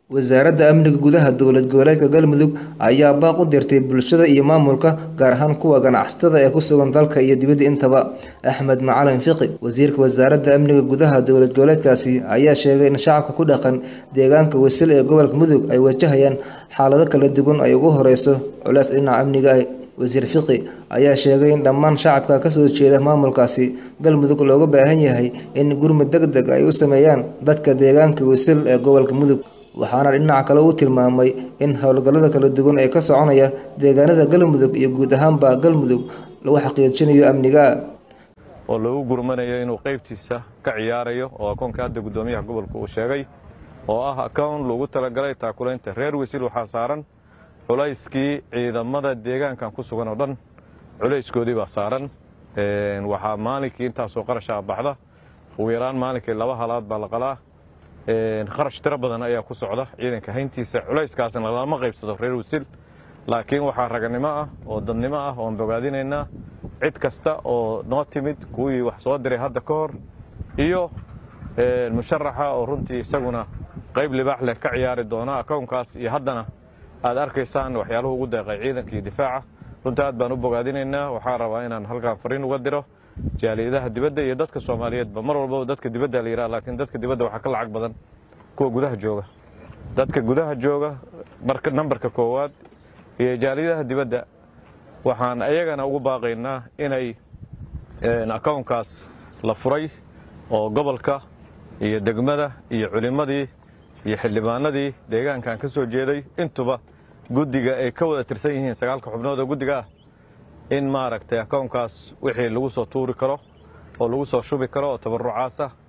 wasaaradda amniga gudaha dowlad goboleedka galmudug ayaa baaq u dirtay bulshada iyo maamulka gaar ahaan kuwa ganacsatada ee ku sugan dalka iyo dibadda intaba axmed macalin fiqi wasiirka wasaaradda amniga gudaha dowlad goboleedkaasi ayaa sheegay in shacabka ku dhaqan deegaanka wasil ee gobolka mudug ay wajahayaan xaalado kala duwan ay ugu horeyso culeys dhinaca amniga ah wasiir fiqi ayaa sheegay in dhammaan shacabka kasoo jeeda maamulkaasi galmudug looga baahan yahay in gurmud deg deg ay u sameeyaan dadka deegaanka wasil ee gobolka mudug waxaana dhinaca kale uu tilmaamay in howlgallada kala duwan ee ka soconaya deegaanada galmudug iyo guud ahaanba galmudug lagu xaqiijinayo amniga oo lagu gurmanayo inuu qaybtiisa ka ciyaarayo oo akoonka hadda guddoomiyaha gobolka uu sheegay oo ah akown lagu talagalay taakulaynta reer wasiil waxaa saaran culayskii ciidamada deegaankan ku sugan oo dhan culayskoodii baa saaran waxaa maalinkii intaasoo qarashaa baxda ugu yaraan maalinkii laba halaad baa la qalaa kharash tiro badan ayaa ku socda ciidanka hayntiisa culayskaasna lama qaybsado reer wasiil laakiin waxaa raganimo ah oo dadnimo ah oon bogaadinaynaa cid kasta oo noo timid kuwii wax soo diray hadda ka hor iyo musharaxa oo runtii isaguna qayb libaax leh ka ciyaari doona akownkaas iyo haddana aad arkaysaan waxyaaluhu ugu deeqay ciidanka iyo difaaca runtii aad baan u bogaadinaynaa waxaa rabaa inaan halkaan fariin uga diro jaaliyadaha dibadda iyo dadka soomaaliyeedba mar walbaba dadka dibadda la yidhaha laakiin dadka dibadda waxaa ka lacag badan kuwa gudaha jooga dadka gudaha jooga marka nambarka koowaad iyo jaaliyadaha dibadda waxaan ayagana ugu baaqaynaa inay akownkaas la furay oo gobolka iyo degmada iyo culimmadii iyo xildhibaanadii deegaankan ka soo jeeday intuba guddiga ay ka wada tirsan yihiin sagaalka xubnood oo guddiga ah in maaragtay akownkaas wixii lagu soo tuuri karo oo lagu soo shubi karo oo tabarucaas ah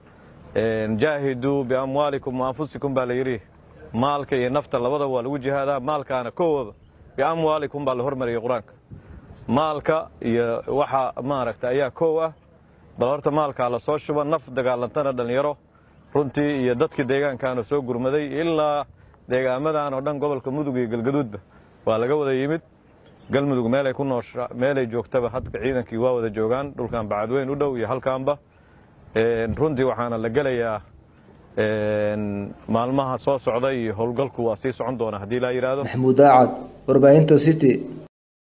jaahiduu biamwaalikum wa anfusikum baa la yidhi maalka iyo nafta labadaba waa lagu jihaadaa maalkaana koowaba biamwaalikum baa la hormariyey qur-aanka maalka iyo waxa maaragta ayaa koow ah bal horta maalkaa la soo shuba naf dagaalantana dhallinyaro runtii iyo dadkii deegaankaana soo gurmaday ilaa deegaamadan oo dhan gobolka mudug iyo galgaduudba waa laga wada yimid galmudug meelay ku noosha meelay joogtaba hadka ciidankii waa wada joogaan dhulkan bacadweyn u dhow iyo halkaanba runtii waxaana la gelayaa maalmaha soo socda iyo howlgalku waa sii socon doona haddii laa yidhaahdo maxamuud aacad warbaahinta city